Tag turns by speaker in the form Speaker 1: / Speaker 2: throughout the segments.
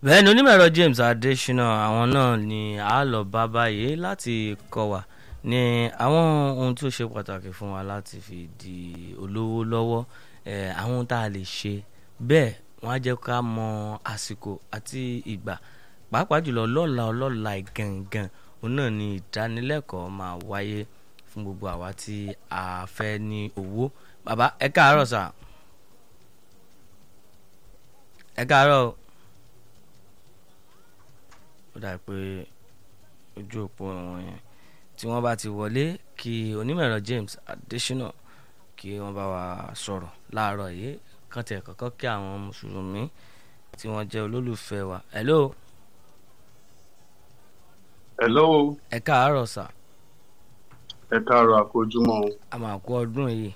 Speaker 1: bẹ́ẹ̀ ni onímọ̀ẹ̀rọ James Adésínà àwọn náà ni a lọ bá báyìí láti kọ́ wa ní àwọn ohun tí ó ṣe pàtàkì fún wa láti fi di olówó lọ́wọ́ eh, àwọn ohun tá a lè ṣe bẹ́ẹ̀ wọ́n á jẹ́ ká mọ àsìkò àti ìgbà pàápàá jùlọ lọ́la ọlọ́la gangan òun náà ni ìdánilẹ́kọ̀ọ́ máa wáyé fún gbogbo àwa tí a fẹ́ ní owó bàbá ẹ káàárọ̀ sà ẹ káàárọ̀ o ó dà pé ojú òpó wọn yẹn tí wọ́n bá ti wọlé kí onímọ̀ẹ̀rọ James Adésínà kí wọ́n bá wa sọ̀rọ̀ láàárọ̀ yìí kàn tẹ̀ kọ́kọ́ kí àwọn mùsùlùmí tí wọ́n jẹ́ olólùfẹ́ wa hello
Speaker 2: hello
Speaker 1: ẹ káàárọ̀ sà
Speaker 2: ẹ káàárọ̀ àkójúmọ́ o.
Speaker 1: a máa kú ọdún yìí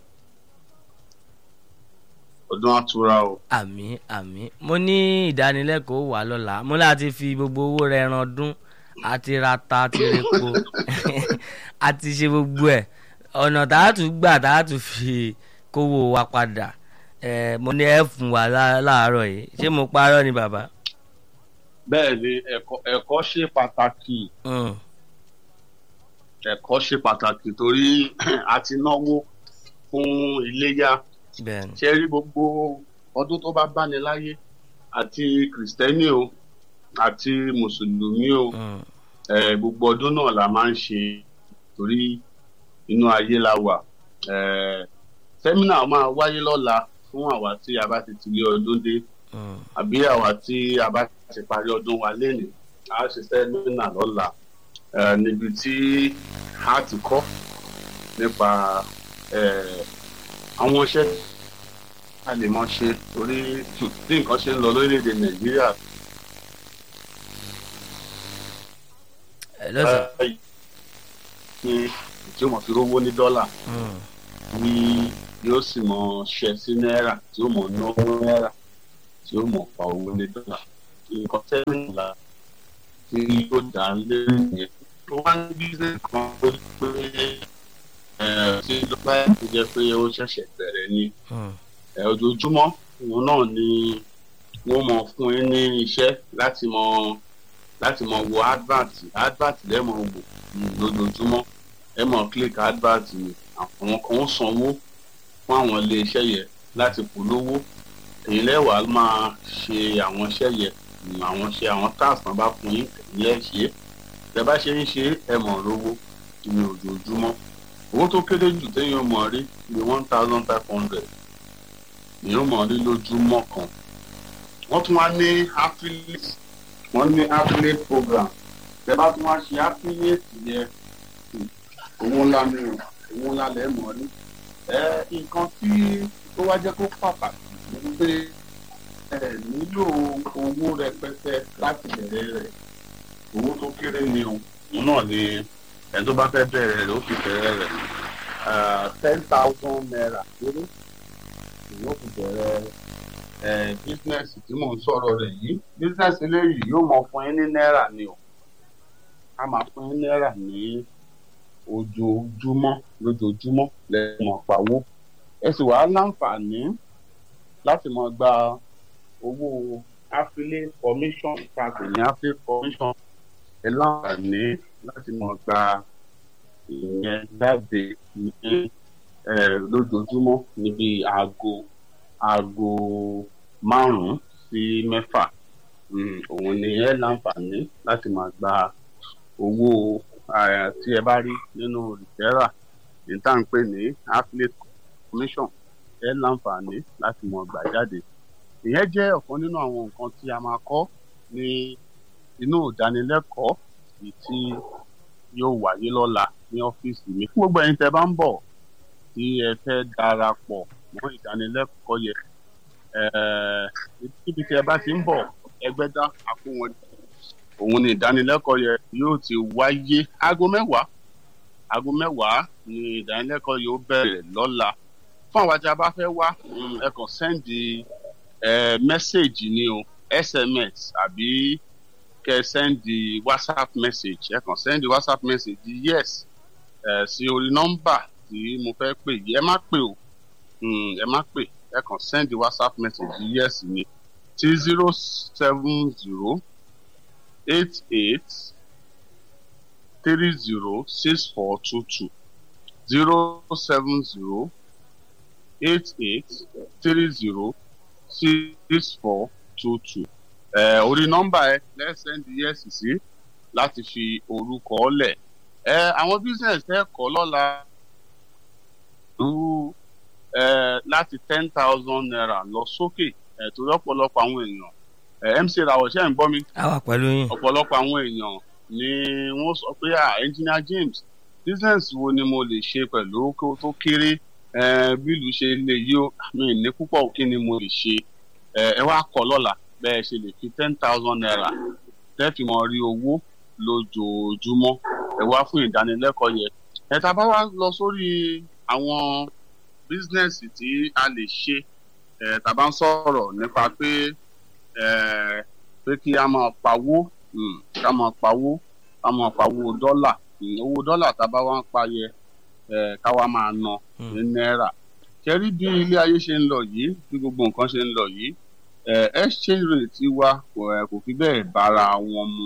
Speaker 2: ọdún àtúrà o.
Speaker 1: àmín àmín mo ní ìdánilẹ́kọ̀ọ́ wà lọ́la mo láti fi gbogbo owó rẹ̀ ran ọdún àti rata àti repo àti ṣe gbogbo ẹ̀ ọ̀nà tá a tún gbà tá a tún fi kówó wa padà ẹ̀ mo ní ẹ̀ fún wa lá- láàárọ̀ yìí ṣé mo parọ́ ni bàbá.
Speaker 2: bẹ́ẹ̀ ni ẹ̀kọ́ ẹ̀kọ́ ṣe pàtàkì
Speaker 1: Mm,
Speaker 2: ẹ̀kọ́ ṣe pàtàkì torí a ti náwó fún iléyà
Speaker 1: bẹ́ẹ̀ ni
Speaker 2: ṣe rí gbogbo ọdún tó bá báni láyé àti kìrìsìtẹ́nì o àti mùsùlùmí o
Speaker 1: Mm,
Speaker 2: eh, gbogbo ọdún náà la máa ń ṣe torí inú ayé la wà Eh, sẹ́mínà máa wáyé lọ́la fún àwa tí a bá ti tilé ọdún dé
Speaker 1: mm,
Speaker 2: àbí àwa tí a bá ti parí ọdún wa lénìí a ṣe sẹ́mínà lọ́la eh, níbi tí a ti kọ́ nípa eh, àwọn iṣẹ́ a lè mọ ṣe torí bí nǹkan ṣe ń lọ lórílẹ̀‐èdè nàìjíríà
Speaker 1: hello sà.
Speaker 2: eh, ní tí ó mọ̀ fi rówó ní dọ́là
Speaker 1: Mm,
Speaker 2: ní yóò sì mọ ṣẹ sí náírà tí ó mọ náwó náírà tí ó mọ pa owó ní dọ́là nǹkan tẹ́lẹ̀ ńlá tí yóò dá lérí yẹn tó wá ní bísíǹsì kan tó pé ẹ̀ tí ló bá yẹ kó jẹ́ pé ó ṣẹ̀ṣẹ̀ bẹ̀rẹ̀ ni
Speaker 1: mm,
Speaker 2: ẹ̀ ojoojúmọ́ òun náà ni wọ́n mọ fún yín ní iṣẹ́ láti mọ láti mọ wo advert advert lẹ́mọ̀ wò mm, lójoojúmọ́ ẹ mọ̀ click advert ni àwọn kan ń sanwó fún àwọn ilé iṣẹ́ yẹn láti polówó èyí lẹ́wàá máa ṣe àwọn iṣẹ́ yẹn mm, àwọn ṣe àwọn task náà bá fún yín èyí lẹ́ ṣe é tẹ́ bá ṣe ń ṣe ẹ mọ̀ rówó ní ojoojúmọ́ owó tó kéré jù téèyàn mọ̀ rí ní one thousand five hundred èèyàn mọ̀ rí lójúmọ́ kan wọ́n tún wá ní affiliate wọ́n ní affiliate program tẹ́ bá tún wá ṣe affiliate yẹn hmm, owó ńlá ni o owó ńlá lẹ́ mọ̀ rí ẹ nǹkan tí ó wá jẹ́ kó pàtàkì ni pé ẹ nílò owó rẹpẹtẹ láti bẹ̀rẹ̀ rẹ̀ owó tó kéré ni o òun náà ni ẹni tó bá fẹ́ bẹ̀rẹ̀ rẹ̀ ó fi bẹ̀rẹ̀ rẹ̀ ten thousand naira kéré yóò fi bẹ̀rẹ̀ ẹ̀ bísínẹ́sì tí mò ń sọ̀rọ̀ rẹ̀ yìí bísínẹ́sì eléyìí yóò mọ fún yín ní náírà ni o a máa fún yín náírà ní ojoojúmọ́ lójoojúmọ́ lẹ́yìn mọ̀ pawó ẹ sì wàá láǹfààní láti mọ gba owó affiliate commission tàbí ní affiliate commission ẹ láǹfààní láti mọ gba ìyẹn jáde ní ẹ lójoojúmọ́ níbi aago aago márùn-ún sí mẹ́fà Mm, òun ni ẹ láǹfààní láti máa gba owó eh, tí ẹ bá rí nínú rìtẹ́rà ní tá à ń pè ní affiliate commission ẹ láǹfààní láti mọ̀ gbà jáde ìyẹn jẹ́ ọ̀kan nínú àwọn nǹkan tí a máa kọ́ ní inú ìdánilẹ́kọ̀ọ́ èyí tí yóò wáyé lọ́la ní ọ́fíìsì mi fún gbogbo ẹ̀yin tẹ́ bá ń bọ̀ tí ẹ fẹ́ darapọ̀ mọ́ ìdánilẹ́kọ̀ọ́ yẹn eh, níbi tí ẹ bá ti ń bọ̀ ẹgbẹ́dá àkóhun òun ni ìdánilẹ́kọ̀ọ́ yẹn yóò ti wáyé aago mẹ́wàá aago mẹ́wàá ni ìdánilẹ́kọ̀ọ́ yóò bẹ̀rẹ̀ lọ́la fún àwọn tí a bá fẹ́ wá mm, ẹ kàn sẹ́ndì mẹ́sẹ̀gì ni o sms àbí kẹ sẹ́ndì whatsapp message ẹ kàn sẹ́ndì whatsapp message yes ẹ sí orí nọ́mbà tí mo fẹ́ pè yìí ẹ má pè o mm, ẹ má pè ẹ kàn sẹ́ndì whatsapp message yes ni sí zero seven zero eight eight three zero six four two two zero seven zero eight eight three zero six four two two. ẹ orí nọ́mbà ẹ lẹ́sẹ̀ndì yẹ́sì sí láti fi orúkọ lẹ̀. ẹ àwọn business ẹ kọ́ lọ́la lu ẹ láti ten thousand naira lọ sókè ẹ torí ọ̀pọ̀lọpọ̀ àwọn èèyàn ẹ mc rawọ ṣe ń gbọ́ mi
Speaker 1: a wà pẹ̀lú yín.
Speaker 2: ọ̀pọ̀lọpọ̀ àwọn èèyàn ni wọ́n sọ pé ah engineer james business wo ni mo lè ṣe pẹ̀lú kó tó kéré eh, bí ìlú ṣe lè yí ó mi ní púpọ̀ kí ni mo lè ṣe Eh, ẹ wá kọ́ lọ́la bẹ́ẹ̀ ṣe lè fi ten thousand naira tẹ́ẹ̀fì mọ́ rí owó lójoojúmọ́ ẹ wá fún ìdánilẹ́kọ̀ọ́ yẹn ẹ tá a bá wá lọ sórí àwọn bísínẹ́sì tí a lè ṣe ẹ tá a bá ń sọ̀rọ̀ nípa pé ẹ pé kí a máa pawó mm, ká máa pawó ká máa pawó dọ́là Mm, owó dọ́là tá a bá wá ń pa yẹ ẹ ká wá máa ná
Speaker 1: Mm.
Speaker 2: ní náírà kẹrí bí ilé ayé ṣe ń lọ yìí bí gbogbo nǹkan ṣe ń lọ yìí ẹ exchange rate wa kò ẹ, kò fi bẹ́ẹ̀ bára wọn mu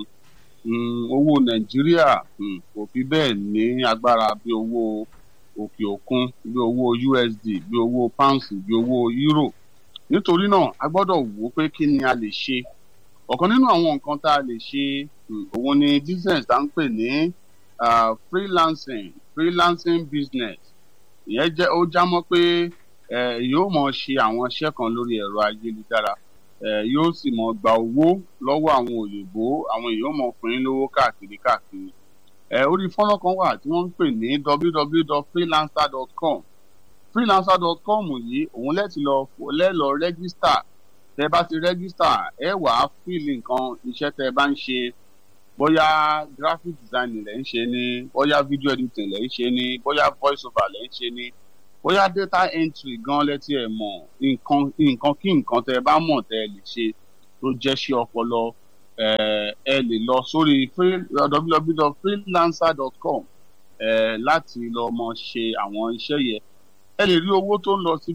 Speaker 2: Mm, owó nàìjíríà mm, kò fi bẹ́ẹ̀ ní agbára bí owó òkè òkun bí owó usd bí owó pounds bí owó euro nítorí náà a gbọ́dọ̀ wò ó pé kí ni a lè ṣe ọ̀kan nínú àwọn nǹkan tá a lè ṣe mm, òun ni business tá ń pè ní ah, freelancing freelancing business ìyẹn jẹ́ ó já mọ́ pé eh, yóò mọ̀ ṣe àwọn iṣẹ́ kan lórí ẹ̀rọ ayélujára eh, yóò sì mọ̀ gba owó lọ́wọ́ àwọn òyìnbó àwọn èèyàn mọ̀ fún yín lówó káàkiri káàkiri eh, orí fọ́nrán kan wà tí wọ́n ń pè ní www.freelancer.com freelancer.com yìí òun lẹ́tì lọ lẹ́lọ rẹ́gísítà tẹ́ bá ti rẹ́gísítà ẹ wàá fíìlì nǹkan iṣẹ́ tẹ́ bá ń ṣe bóyá graphic design lẹ̀ ń ṣe ni bóyá video editing lẹ̀ ń ṣe ni bóyá voice over lẹ̀ ń ṣe ni bóyá data entry gan lẹ́tí ẹ̀ mọ̀ nǹkan nǹkan kí nǹkan tẹ́ ẹ bá mọ̀ tẹ́ ẹ lè ṣe tó jẹ́ ṣe ọpọlọ eh, ẹ lè lọ sórí free- www.freelancer.com eh, láti lọ mọ ṣe àwọn iṣẹ́ yẹn ẹ lè rí owó tó ń lọ sí